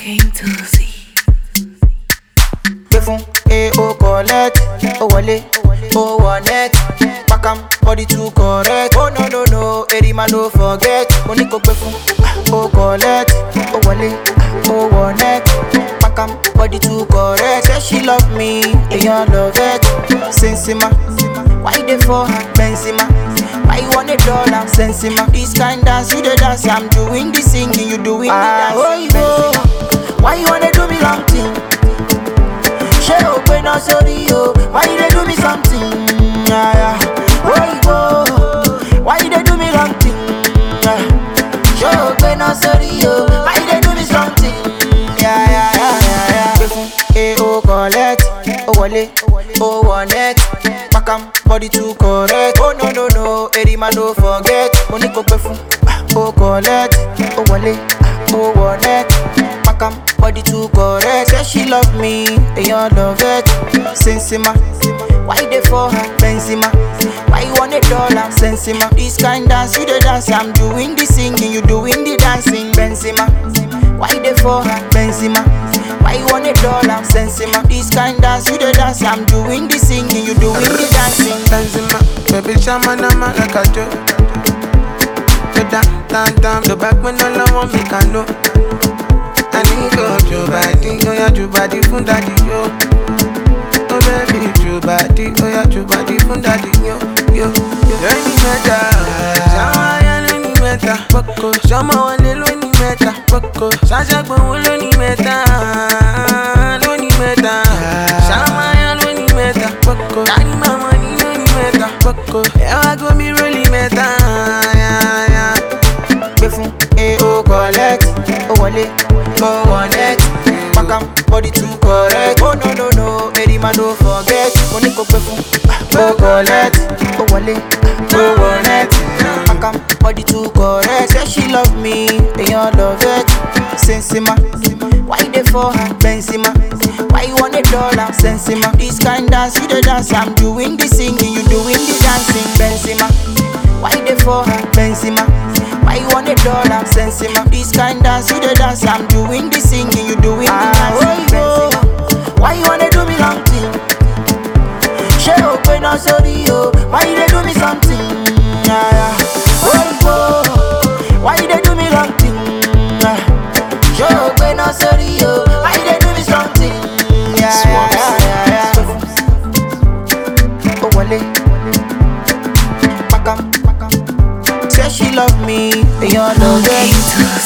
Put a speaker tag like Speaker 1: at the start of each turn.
Speaker 1: King Tuzi.
Speaker 2: gbé fún a o collect ó wọlé ó wọ net pakam body too correct oh no no no erima no forget mo ní kó gbé fún ó collect ó wọlé ó wọ net pakam body too correct say she love me èèyàn love it sensima why you dey for her benzema why you wan dey dull am sensima this kind dance you dey dance i'm doing the singing you doing the dancing benzema why you wan dey do me long thing. ṣé o gbé náà sórí o why you dey do me something yaya oyinbo why you dey do me wrong thing Ah, ṣé o gbé náà sórí o why you dey do me something yaya yaya. gbé fún a o collect ó wọlé ó wọ net pakam body too correct oh no no no erima no forget mo ní kó gbé fún ó collect ó wọlé ó wọ net pakam body too correct say she love me èèyàn love it sensima why you dey for her benzema why you wan dey dull am sensima this kind dance you dey dance i'm doing the singing you doing the dancing benzema why you dey for her benzema why you wan dey dull am sensima this kind dance you dey dance i'm doing the singing you doing the dancing.
Speaker 3: Benzema, baby shama nama like a do. Go down, down, down, the back when all I want me can know. I need go to body, oh yeah, to body fun daddy yo. Oh baby, to body, oh yeah, to body fun daddy yo, yo, yo. Lóní mẹ́ta, ṣáwọn ayá lóní mẹ́ta, pọ́kọ. Ṣọmọ wọlé lóní mẹ́ta, pọ́kọ. Ṣáṣẹ́gbọ̀n lóní mẹ́ta, lóní mẹ́ta. Ṣáwọn ayá lóní mẹ́ta, pọ́kọ. Tani màmá ní lóní mẹ́ta, pọ́kọ. Ẹ wá gómi rólì mẹ́ta, yeah, yeah.
Speaker 2: gbé fún a o collect ó wọlé ó wọ net pakam body too correct oh no no no erima no forget mo ní kó gbé fún ó collect ó wọlé ó wọ net pakam body too correct say she love me èèyàn love it sensima why you dey for her benzema why you wan dey dull am sensima this kind dance you dey dance i'm doing the singing you doing the dancing benzema why you dey for her benzema. Why you wanna dull am sensima? This kind dance you dey dance, I'm doing the singing, you doing the dancing. Benzema. Why you wanna do me long thing? Ṣé o gbé náà sórí o? Why you dey do me something? Yeah, yeah. Oyinbo, why you dey do me long thing? Ah, Ṣé o gbé náà sórí o? Why you dey do me something? Yeah, yeah, yeah, yeah, yeah. Ó wọlé, pakam, pakam. Say she love me, èèyàn love it.
Speaker 1: King Tuzi.